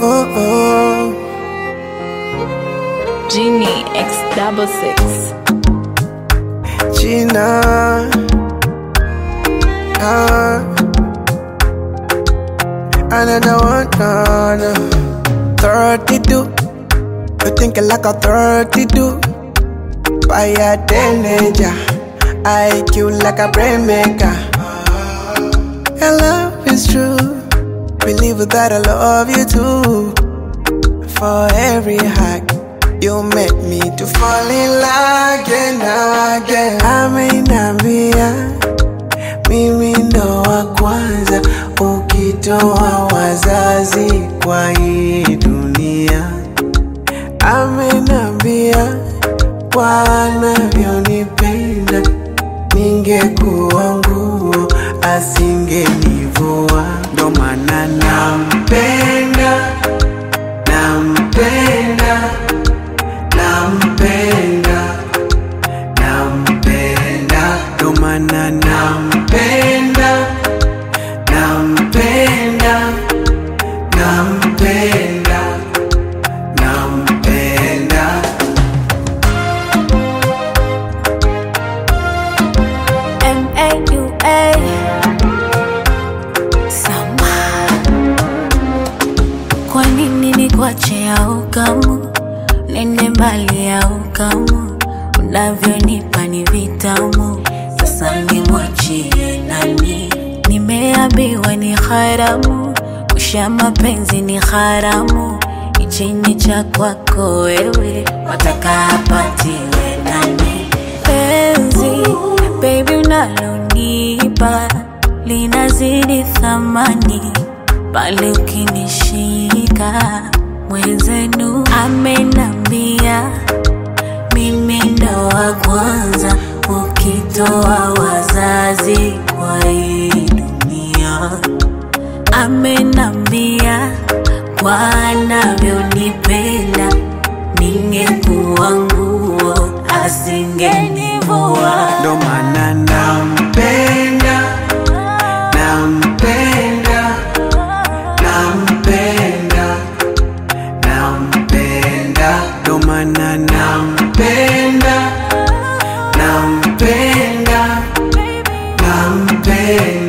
oh, oh. Genie X double six. Gina. Ah. Another one, no, no. 32. You think like a 32. Fire teenager. IQ like a brain maker. Your love is true. Believe that I love you too. For every hug, you make me to fall in love again, again. Amenambia mimi ndo wa kwanza, ukitoa wazazi kwa hii dunia. Amenambia kwa anavyonipenda, ningekuwa nguo asingenivua. Ndo maana nampenda, nampenda, nampenda, nampenda. Ndo maana nampenda, nampenda, nampenda, nampenda. M-A-U-A. Sama. Kwa nini nikuache au kamu nende mbali au kamu unavyonipa ni vitamu sasa nimwachie nani nimeambiwa ni haramu kusha mapenzi ni haramu ichini cha kwako wewe wataka apatiwe nani penzi baby unalonipa linazidi thamani pale ukinishika mwenzenu amenambia mimi ndo wa kwanza ukitoa wazazi kwa hii dunia amenambia kwa anavyonipenda ningekuwa nguo asingenivua Ndo maana nampenda, nampenda, nampenda, nampenda. Ndo maana nampenda, nampenda, nampenda.